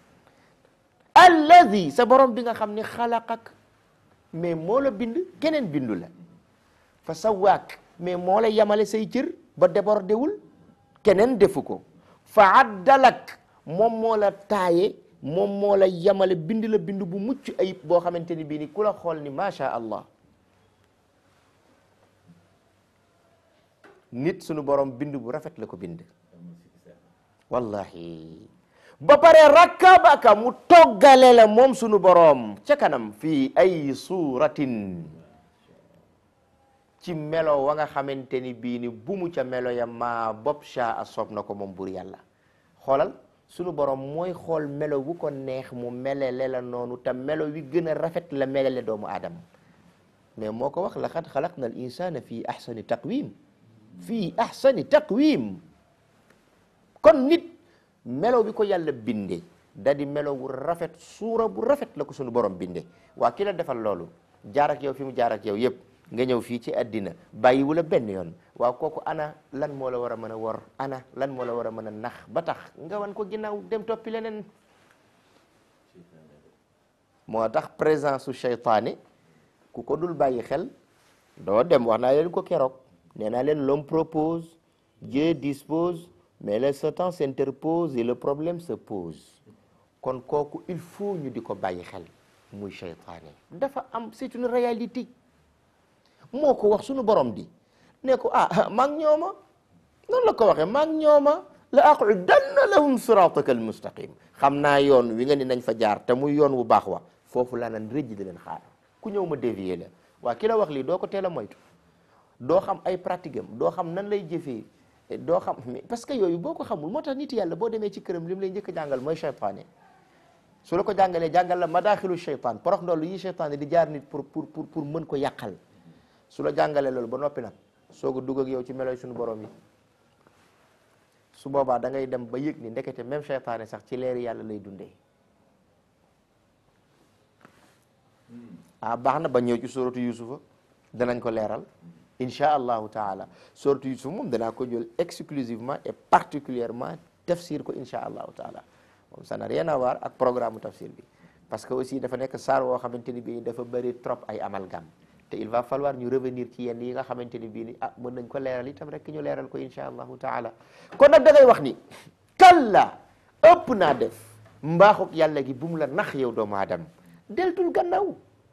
alladi sa borom bi nga xam ni xalaqak mais moo la bind keneen bindu la fa sawaak mais moo la yamale say cër ba débordé wul keneen defu ko fa addalak moom moo la taaye moom moo la yamale bind la bind bu mucc ayib boo xamante ni bii ni ku la xool ni macha allah nit sunu borom bind bu rafet la ko bind wallahi ba pare rakkabaka mu toggale la moom sunu borom ca kanam fii ay suuratin ci melo wa nga xamante ni bii ni bu mu ca melo ya maa bopp sha a soob na ko moom bur yàlla xoolal sunu borom mooy xool melo wu ko neex mu melele la noonu te melo wi gën a rafet la melele doomu aadama mais moo ko wax laqad xalaqna al insana fii ahsani taqwim fii ahsani taqwim kon nit melo bi ko yàlla binde da di melo wu rafet suura bu rafet la ko sunu borom binde waa ki la defal loolu jaar ak yow fi mu jaar ak yow yëpp nga ñëw fii ci àddina bàyyiwu la benn yoon waaw kooku ana lan moo la war a mën a wor ana lan moo la war a mën a nax ba tax nga wan ko ginnaaw dem toppi leneen moo tax présence su seytaane ku ko dul bàyyi xel doo dem wax naa leen ko keroog nee naa leen l'homme propose Dieu dispose mais le Satan s'interpose et le problème se pose kon kooku il faut ñu di ko bàyyi xel muy seytaane dafa am c'est une réalité moo ko wax sunu borom di ne ko ah maa ngi ñooma noonu la ko waxee maa ngi ñooma la aqudanna lahum sirataka almustaqim xam naa yoon wi nga ni nañ fa jaar te muy yoon wu baax wa foofu laa nan rëjj di leen xaar ku ñëw ma dévier la waa ki la wax lii doo ko teel a moytu doo xam ay pratique am doo xam nan lay jëfee doo xam parce que yooyu boo ko xamul moo tax nit yàlla boo demee ci këram li mu lay njëkk a jàngal mooy cheytaane su la ko jàngalee jàngal la madaaxilu cheytaan porox ndoolu yi cheytaane di jaar nit pour pour pour pour mën ko yàqal su la jàngalee loolu ba noppi nag soog a dugg ak yow ci meloy suñu borom yi su boobaa da ngay dem ba yëg ni ndekete même cheytaane sax ci leeri yàlla lay dundee ah baax na ba ñëw ci suratu yusufa danañ ko leeral insha allahu taala suratu yusufa moom danaa ko jël exclusivement et particulièrement tafsir ko insha allahu taala moom ça n'a rien à voir ak programme tafsir bi parce que aussi dafa nekk saar woo xamante ni bii dafa bëri trop ay amalgame te il va falloir ñu revenir ci yenn yi nga xamante ni bii ni ah mën nañ ko leeral itam rek ñu leeral ko insha allahu taala kon nag da ngay wax ni kalla ëpp naa def mbaaxuk yàlla gi bu mu la nax yow doomu aadama deltul gannaaw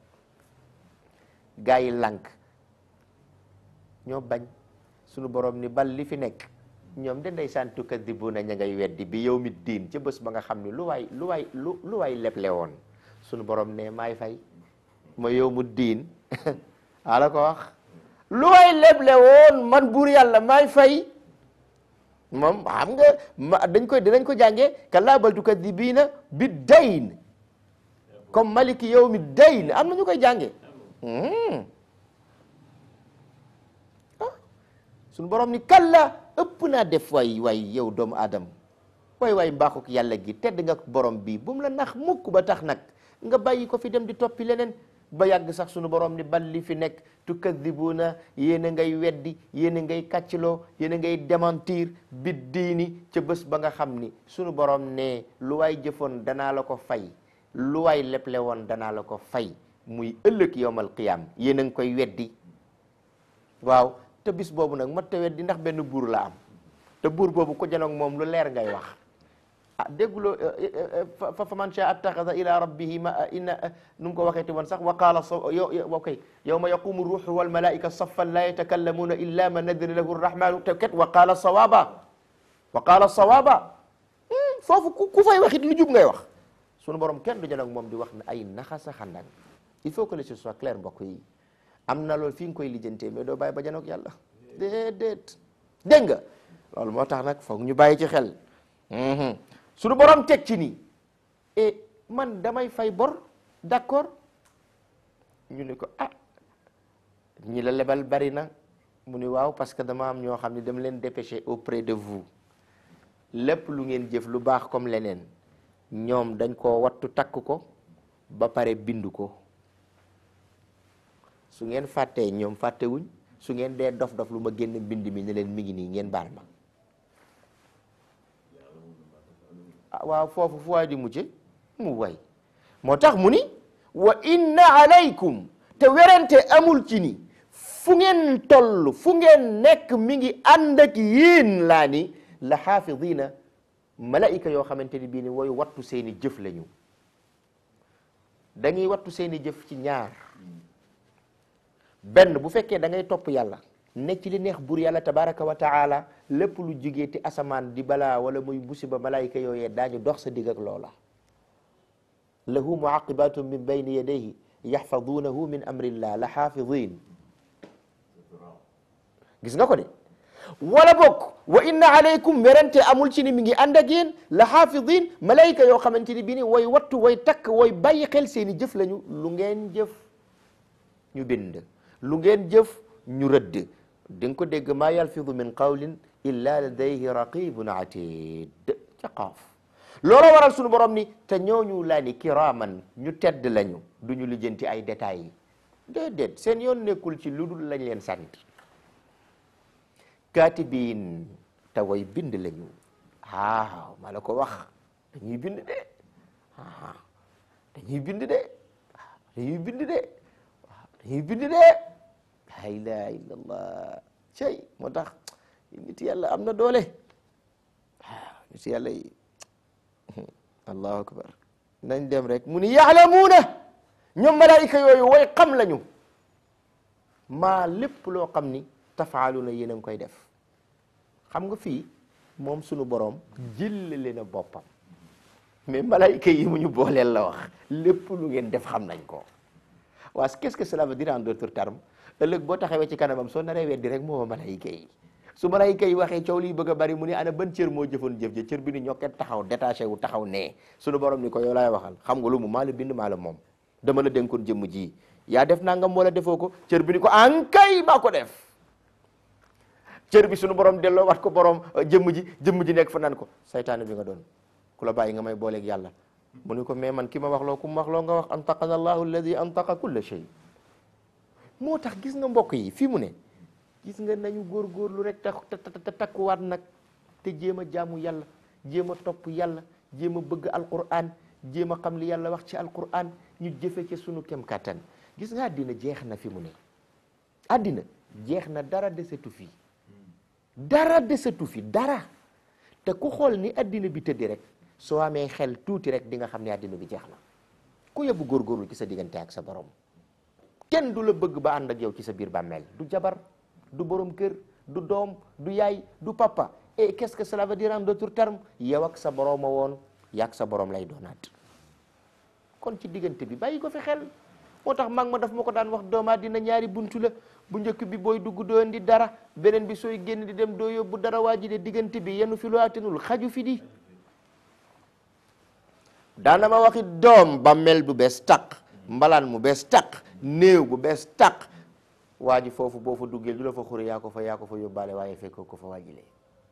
gaa yi lànk ñoo bañ sunu borom ni bal li fi nekk ñoom de ndeysaan tukadibuna ña ngay weddi bi yow mi diin ca bés ba nga xam ni lu waay lu waay lu lu waay leble woon sunu borom ne maay fay ma yow mu diin ala ko wax lu waay leble woon man buur yàlla maay fay moom xam nga ma dañ koy dinañ ko jàngee kallaa bal tukadibina bi dayn comme maliki yow mi dayn am na ñu koy jàngee suñu borom ni kalla ëpp naa def waay waay yow doomu aadama waay waay mbaaxuk yàlla gi tedd nga borom bi bu mu la nax mukk ba tax nag nga bàyyi ko fi dem di toppi leneen ba yàgg sax suñu borom ni bal li fi nekk tukadibuuna yéen a ngay weddi yéen a ngay kàccloo yéen a ngay démentir bi diini ca bés ba nga xam ni suñu borom ne lu waay jëfoon danaa la ko fay lu waay leble woon danaa la ko fay muy ëllëg yowmal qiyaam yéen a ngi koy weddi waaw te bis boobu nag mat te weddi ndax benn buur la am te buur boobu ko janoog moom lu leer ngay wax ah dégguloo fa fa man shaa attaxada ila rabbihi ma inna nu mu ko waxeeti woon sax wa qaala sa yo ok yawma yaqumu ruuxu wal malaika saffan la yatakallamuuna illa man adina lahu rrahmanu te ket wa qaala sawaba wa qaala sawaba foofu ku ku fay waxit lu jub ngay wax sunu borom kenn du jël ak moom di wax ne ay naxasa xandang il faut que les choses soient claires mbokk yi am na loolu fi nga koy lijjantee mais doo bàyyi ba janoog yàlla déedéet dégg nga loolu moo tax nag foog ñu bàyyi ci xel sunu borom teg ci nii et man damay fay bor d'accord ñu ne ko ah ñi la lebal bari na mu ni waaw parce que dama am ñoo xam ne dama leen dépêché auprès de vous lépp lu ngeen jëf lu baax comme leneen ñoom dañ koo wattu takk ko ba pare bind ko su ngeen fàttee ñoom fàttewuñ su ngeen dee dof-dof lu ma génn mbind mi ne leen mi ngi nii ngeen baal ma ah waaw foofu fu waay di mujje mu way moo tax mu ni wa inna alaykum te werante amul ci ni fu ngeen toll fu ngeen nekk mi ngi ànd ak yéen laa ni la xaafidina malaika yoo xamante ni bii ni woy wattu seeni jëf lañu dañuy wattu seeni jëf ci ñaar benn bu fekkee da ngay topp yàlla ne ci li neex buur yàlla tabaraka wa taala lépp lu jugee ti asamaan di balaa wala muy musiba malaayika yooyee daañu dox sa digg ak loola lahu muaqibatun min bayni yadayhi yaxfadunahu min amrillah la xaafidin gis nga ko de wala bokk wa inna alaykum werante amul ci ni mi ngi ànd ak yéen la xaafidin malaayika yoo xamante ni bii ni way wattu way takk way bàyyi xel seeni jëf lañu lu ngeen jëf ñu bind lu ngeen jëf ñu rëdd di nga ko dégg maa yalfidu min qawlin illa ladayhi raqibun atid ca qaaf looloo waral sunu borom ni te ñooñu laa ni kiraman ñu tedd lañu du ñu lijjanti ay détails yi déedéet seen yoon nekkul ci lu dul lañ leen sant katibin te way bind lañu waaw maa la ko wax dañuy bind de ah dañuy bind de dañuy bind de dañuy bind de la ilaha illallah cey moo tax nit yàlla am na doole waaw nit yàlla yi allahu akbar nañ dem rek mu ni yaalamuuna ñoom malaayika yooyu way xam lañu maa lépp loo xam ni tafaaluuna yéen a ngi koy def xam nga fii moom sunu boroom jëllale na boppam mais malaayika yi mu ñu booleel la wax lépp lu ngeen def xam nañ ko waaw qu'est-ce que cela veut dire en d'autres termes ëllëg boo taxawee ci kanamam soo naree weddi rek moo malaayika yi su malaayika yi waxee coow liy bëgg a bari mu ni ana ban cër moo jëfoon jëf ja cër bi ni ñokket taxaw détaché wu taxaw nee sunu borom ni ko yow laay waxal xam nga lu mu maa la bind maa la moom dama la dénkoon jëmm ji yaa def nangam wala defoo ko cër bi ni ko ankay maa ko def cër bi sunu borom delloo wat ko borom jëmm ji jëmm ji nekk fa naan ko saytaane bi nga doon ku la bàyyi nga may booleeg yàlla mu ni ko mais man ki ma wax loo ku ma wax loo nga wax antaqana allahu alladi antaqa kulla shay moo tax gis nga mbokk yi fii mu ne gis nga nañu góorgóorlu rek te te takkuwaat nag te jéem a jaamu yàlla jéem a topp yàlla jéem a bëgg alquran jéem a xam li yàlla wax ci alquran ñu jëfe ci sunu kem kattan gis nga àddina jeex na fi mu ne àddina jeex na dara desetu fi dara desetu fi dara te ku xool ni àddina bi tëddi rek soo amee xel tuuti rek di nga xam ne àddina bi jeex na ku yebbu góorgóorlu ci sa diggante ak sa borom kenn du la bëgg ba ànd ak yow ci sa biir bàmmeel du jabar du borom kër du doom du yaay du papa et qu'est-ce que cela veut dire en d'autres termes yow ak sa borom a woon yaag sa borom lay doonaat kon ci diggante bi bàyyi ko fi xel moo tax mag ma daf ma ko daan wax doomaa dina ñaari buntu la bu njëkk bi booy dugg doo indi dara beneen bi sooy génn di dem doo yóbbu dara waa ji de diggante bi yenu fi lu atenul xaju fi di daana ma waxi doom bàmmeel bu bees tàq mbalaan mu bees tàq néew bu bees tàq waa ji foofu boo fa duggee du la fa xure yaa ko fa yaa ko fa yóbbaale waaye fekkoo ko fa waajilee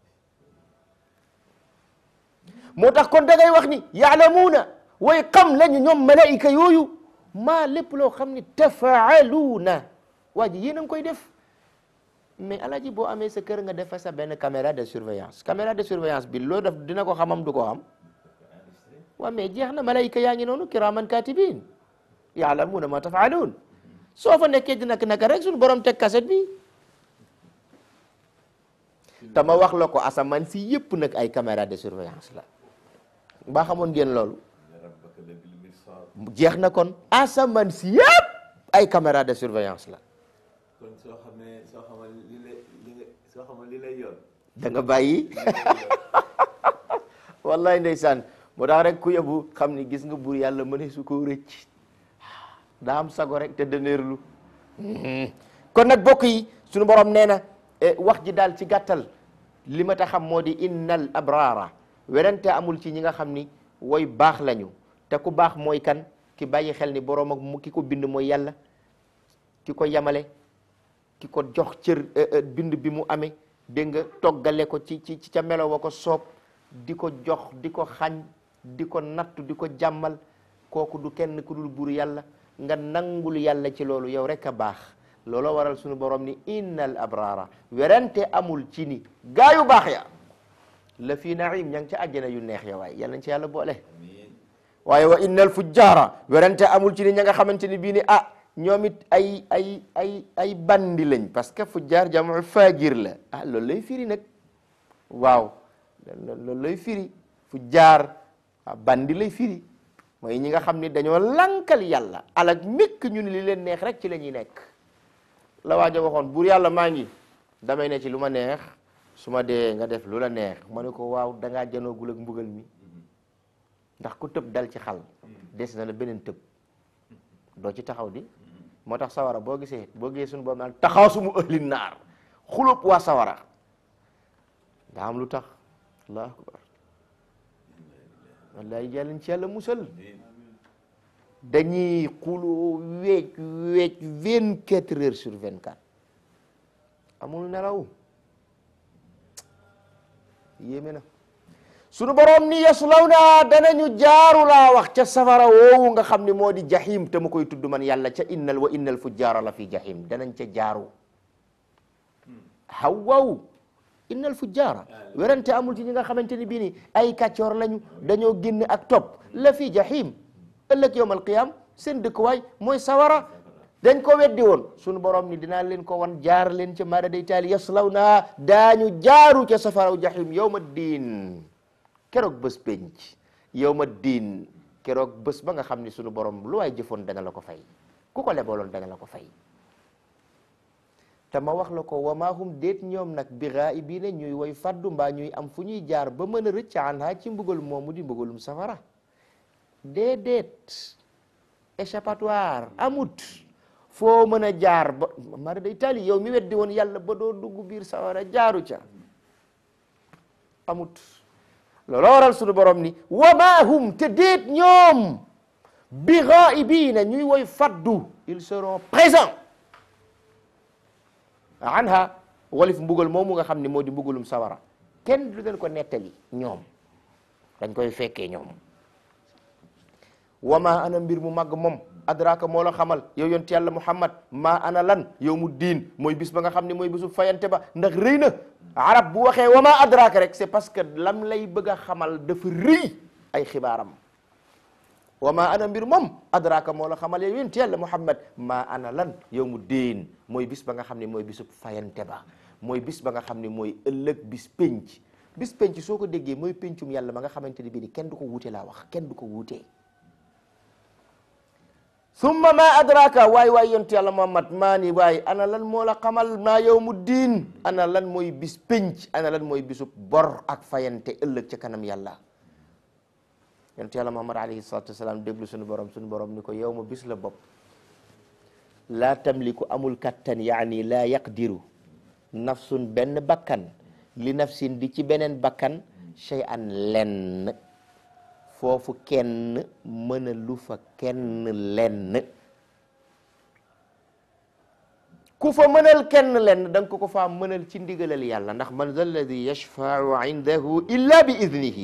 moo tax kon da ngay wax ni yaalamuuna way xam lañu ñoom malaayika yooyu maa lépp loo xam ni tafaaluuna waa ji yéen a ngi koy def mais alaaji boo amee sa kër nga def fa sa benn caméra de surveillance caméra de surveillance bi loo def dina ko xamam du ko xam waa mais jeex na malaayika yaa ngi noonu kiraaman katibin yaalamuuna ma tafaaluun soo fa nekkee di nak naka rek suñu borom teg kaset bi te ma wax la ko asamaan si yëpp nag ay caméra de surveillance la mbaa xamoon ngeen loolu rabbaka labil mirsad jeex na kon asamaan si yëpp ay caméra de surveillance la kon soo xamee soo xamal li lay li nga soo xamal li lay yoon da nga bàyyi wallahi ndeysaan moo tax rek ku yebu xam ni gis nga buur yàlla mëne su ko rëcc daa am sago rek te dëneerlu kon nag bokk yi suñu borom nee na eh, wax ji daal ci gàttal li ma ta xam moo di innal abrara werante amul ci ñi nga xam ni woy baax lañu te ku baax mooy kan ki bàyyi xel ni borom ak mu ki ko bind mooy yàlla ki ko yamale ki ko jox cër eh, eh, bind bi mu amee dégg nga toggale ko ci ci ci ca melo wa ko soob di ko jox di ko xañ di ko nattu di ko jàmmal kooku du kenn ku dul buur yàlla nga nangul yàlla ci loolu yow rek a baax looloo waral sunu borom ni innal abrara werante amul ci ni gaa yu baax ya la fii naim ña ngi ca àjjana yu neex ya waaye yal nañ ci yàlla boole amiin waaye wa innal fujjaara werante amul ci ni ña nga xamante ni bii ni ah ñoom it ay ay ay ay bandi lañ parce que fujjaar jamu faajir la ah loolu lay firi nag waaw loolu lay firi fujjaar ah bandi lay firi mooy ñi nga xam ni dañoo lankal yàlla alak mikk ñu ni li leen neex rek ci la ñuy nekk la waaja waxoon buur yàlla maa ngi damay ne ci lu ma neex su ma dee nga def lu la neex ma ne ko waaw dangaa janoogul ak mbugal mi ndax ku tëb dal ci xal des na la beneen tëb doo ci taxaw di moo tax sawara boo gisee boo gisee suñu boobu naan taxaasumu ëhli naar xulub waa sawara daa am lu tax allahu akbar wallahi jàllañ ci yàlla musal dañuy xuloo weec weec vingt quatre heures sur vingt quatre amul nelaw yéeme na sunu borom ni yaslawna danañu jaaru laa wax ca safara woowu nga xam ni moo di jahim te mu koy tudd man yàlla ca innal wa innal fujjaara la fi jahim danañ ca jaaru hawaw innal fujjaara werante amul ci ñi nga xamante ni bii ni ay kàccoor lañu dañoo génn ak topp la fi jahim ëllëg yawmal qiyam seen dëkkuwaay mooy sawara dañ ko weddi woon sunu borom ni dinaa leen ko wan jaar leen ca maada day taali yaslawna daañu jaaru ca safaraw jahim yawma diin keroog bés penc yawma diin keroog bés ba nga xam ni sunu borom lu waay jëfoon dana la ko fay ku ko lebaloon dana la ko fay te ma wax la ko wa maa hum déet ñoom nag bi gaa'ibiina ñuy woy faddu mbaa ñuy am fu ñuy jaar ba mën a rëcc anha ci mbugal moomu di mbugalum safara déedéet échappatoire amut foo mën a jaar ba mara day tali yow mi weddi woon yàlla ba doo dugg biir safara jaaru ca amut looloo waral sunu borom ni wa maa hum te déet ñoom bi gaa'ibiina ñuy woy faddu ils seront présents anha walif mbugal moomu nga xam ne moo di mbugalum sawara kenn du leen ko nettali ñoom dañ koy fekkee ñoom wama ana mbir mu màgg moom adraka moo la xamal yow yonti yàlla muhammad ma ana lan yow mu diin mooy bis ba nga xam ne mooy bisu fayante ba ndax rëy na arab bu waxee wama adraka rek c'est parce que lam lay bëgg a xamal dafa rëy ay xibaaram wama ana mbir moom adraka moo la xamal yow yonti yàlla muhammad ma ana lan yow mu diin mooy bis ba nga xam ne mooy bisu fayante ba mooy bis ba nga xam ne mooy ëllëg bis penc bis penc soo ko déggee mooy pencum yàlla ba nga xamante ni bii ni kenn du ko wuute laa wax kenn du ko wuutee summa ma adraka waay waay yontu yàlla muhammad maa ni waay ana lan moo la xamal maa yawmu diin ana lan mooy bis penc ana lan mooy bisub bor ak fayante ëllëg ca kanam yàlla yontu yàlla muhammad alayhi salatu wasalaam déglu suñu borom suñu borom ni ko yow ma bis la bopp laa tamliku amul kattan yaani laa yaqdiru nafsun benn bakkan li nafsin di ci beneen bakkan shay'an lenn foofu kenn mëna lu fa kenn lenn ku fa mënal kenn lenn da nga ko ko faa mënal ci ndigalal yàlla ndax man za alladi yashfau indahu illa bi idnihi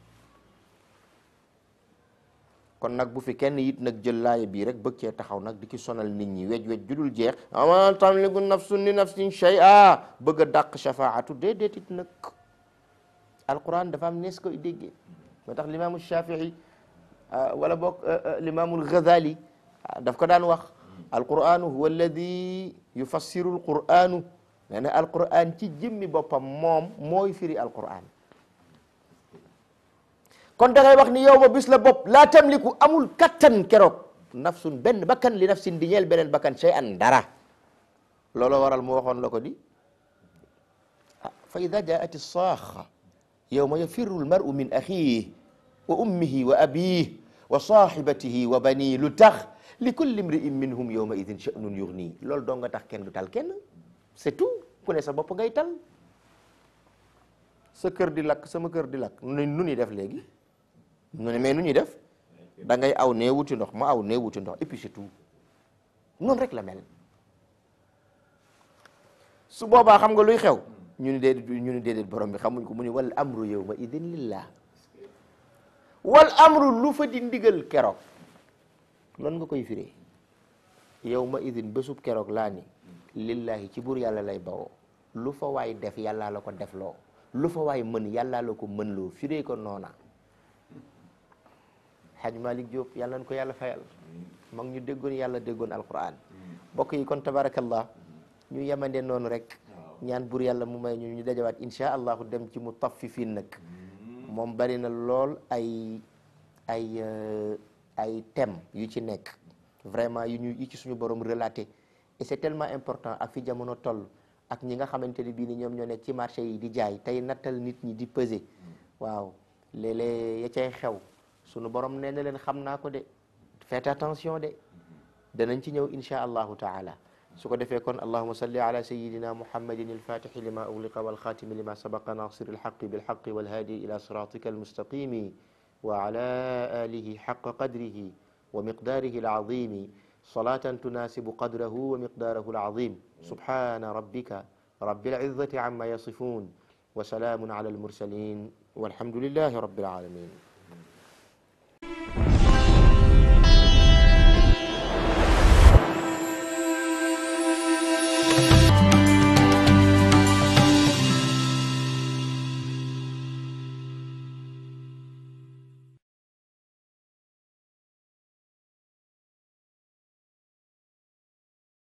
kon nag bu fi kenn it nag jël laaya bii rek bëgg cee taxaw nag di ki sonal nit ñi wej wej judul jeex ama tamliku nafsun li nafsin shay'a bëgg a dàq shafaatu déedéet it nag alquran dafa am nees koy déggee moo tax limaamu shafii wala boog limaamul ghazali daf ko daan wax alquranu huwa alladi yufassiru alquranu nee na alquran ci jëmmi boppam moom mooy firi alquran kon da ngay wax ni yow ma bis la bopp laa tamliku amul kattan keroog nafsun benn bakkan li nafsin di ñeel beneen bakkan shay an dara looloo waral mu waxoon la ko di ah fa ida jaat saaxa yowma yafirru almaru min axiih wa ummihi wa abiih wa sahibatihi wa banii lu tax li kulli imri'in minhum yowma idin sha'nun yughni loolu doo nga tax kenn du tal kenn c'est tout ku ne sa bopp ngay tal sa kër di lakk sama kër di lakk nu nu ñuy def léegi nu ne mais nu ñuy def da ngay aw nee wuti ndox ma aw nee wuti ndox et puis c'est tout noonu rek la mel su boobaa xam nga luy xew ñu ni déedéet ñu ni déedéet borom bi xamuñ ko mu ni wal amru yawma idin lillah wal amru lu fa di ndigal keroog noonu nga koy firee yawma idin bésub keroog laa ni lillahi ci buur yàlla lay bawoo lu fa waay def yàllaa la ko defloo lu fa waay mën yàllaa la ko mën loo firee ko noona Haj Malik Diop yàlla na ko yàlla fayal mag ñu déggoon yàlla déggoon alquran mbokk yi kon tabarakallah ñu yemande noonu rek ñaan buur yàlla mu may ñu ñu dajawaat insha allahu dem ci mu taffifin nag moom bari na lool ay ay ay thème yu ci nekk vraiment yu ñu yu ci suñu borom relaté et c'est tellement important ak fi jamono toll ak ñi nga xamante ne bii ni ñoom ñoo nekk ci marché yi di jaay tey nattal nit ñi di peser waaw léeg-léeg ya cay xew suñu borom nee na leen xam naa ko de faites attention de danañ ci ñëw insha allahu taala su ko defee kon allahuma salli ala sayidina muhammadin alfatixi lima ugliqa walxatimi lima sabaqa nasir alxaqi bilxaqi walhaadi ila siratika almustaqimi wa ala alihi xaqa qadrihi wa miqdarihi alazimi salatan tunasibu qadrahu wa miqdarahu alazim subhana rabbika rabbil izzati amma yasifun wa salamun ala almursalin walhamdulillahi rabbil alamin